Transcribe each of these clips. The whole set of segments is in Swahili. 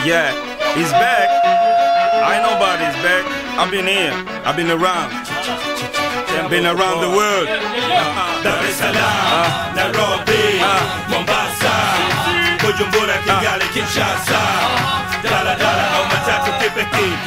Yeah, he's back. I know about his back. I've been here. I've been around. I've been around the world. Dar es Salaam, Nairobi, Mombasa, Bujumbura, Kigali, Kinshasa, Dala Dala au matatu kipekee.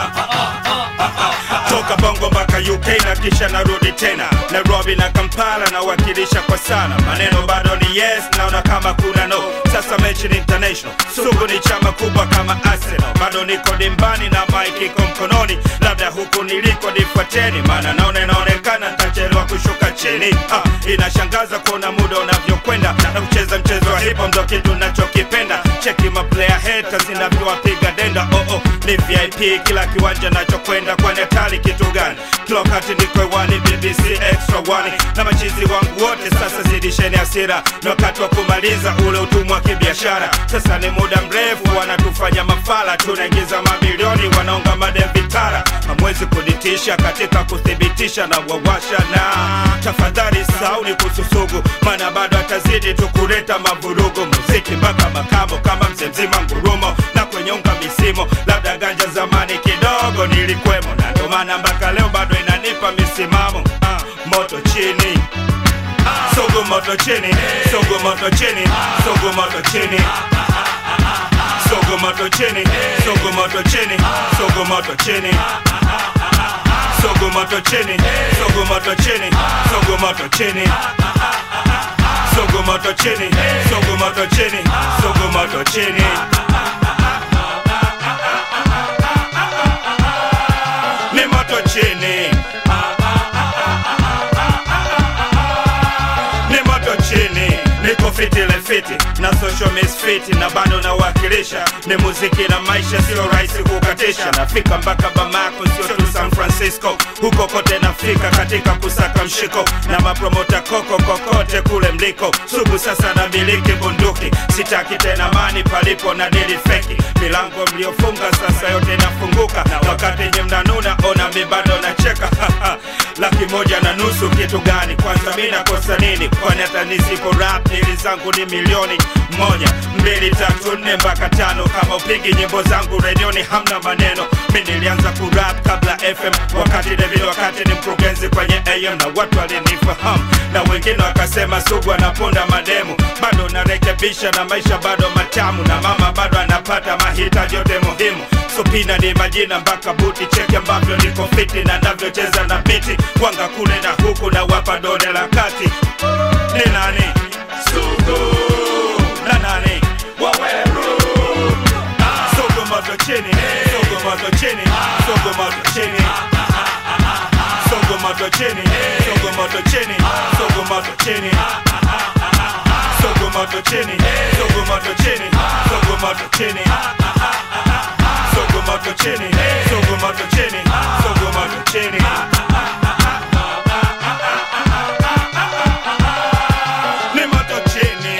Toka Bongo mpaka UK na kisha narudi tena Nairobi na Kampala nawakilisha kwa sana, maneno bado ni yes, naona kama kuna no. Sasa mechi ni international, sugu ni chama kubwa kama Arsenal, bado niko dimbani na mike iko mkononi, labda huku niliko nifuateni, maana naona inaonekana nitachelewa kushuka chini. Ah, inashangaza kuona muda unavyokwenda na kucheza mchezo wa hip hop ndo kitu nachokipenda. Cheki ma player haters inavyowapiga denda. Oh oh, ni VIP kila kiwanja nachokwenda, kwani hatari kitu gani? Kila wakati niko hewani, BBC extra one na machizi wangu wote. Sasa zidisheni hasira, ni wakati wa kumaliza ule utumwa wa kibiashara. Sasa ni muda mrefu wanatufanya mafala, tunaingiza mamilioni, wanaonga madem vitara. Hamwezi kunitisha katika kuthibitisha na wawasha na tafadhali sauni kususugu, maana bado atazidi tu kuleta mavurugu. Muziki mpaka makamo kama mzee mzima ngurumo na kwenye unga misimo, labda ganja zamani kidogo nilikwemo, na ndo maana mpaka leo bado inanipa misimamo. Ah, moto chini Sogo moto chini, sogo moto chini, sogo moto chini. Sogo moto chini, sogo moto chini, sogo moto chini. Sogo moto chini, sogo moto chini, sogo moto chini. Sogo moto chini, sogo moto chini, sogo moto chini. Ni moto chini. ni moto chini niko fiti le fiti na social misfiti na bado nawakilisha ni muziki na maisha sio rahisi kukatisha nafika mpaka bamako sio tu san francisco huko kote nafika katika kusaka mshiko na mapromota koko kokote kule mliko sugu sasa na miliki bunduki sitaki tena mani palipo na dili feki milango mliofunga sasa yote nafunguka na wakati nye mnanuna ona mi bado nacheka laki moja na nusu kitu gani kwanza mi nakosa nini kwani hata nisipo rap dili zangu ni milioni moja mbili tatu nne mpaka tano kama upigi nyimbo zangu redioni hamna maneno mi nilianza kurap kabla fm wakati devile wakati ni mkurugenzi kwenye am na watu walinifahamu na wengine wakasema sugu anaponda mademu bado narekebisha na maisha bado matamu na mama bado anapata mahitaji yote muhimu supina ni majina mpaka buti cheke ambavyo niko fiti na navyocheza na biti wanga kule na huku na wapa dole la kati ni nani sugu na nani waweru sugu moto chini sugu moto chini sugu moto chini sugu moto chini sugu moto chini sugu moto chini sugu moto chini sugu moto chini sugu moto chini sugu moto chini sugu moto chini sugu moto chini ni moto chini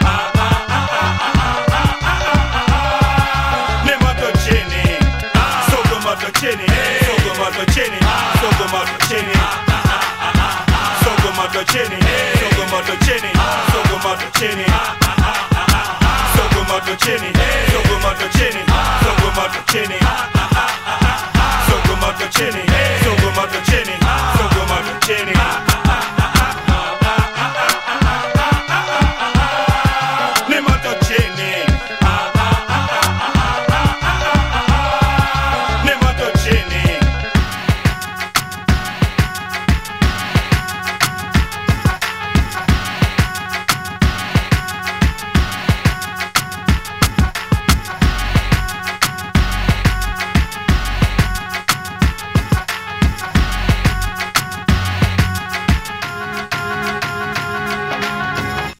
ni moto chini sugu moto chini sugu moto chini sugu moto chini sugu moto chini sugu moto chini sugu moto chini sugu moto chini sugu moto chini sugu moto chini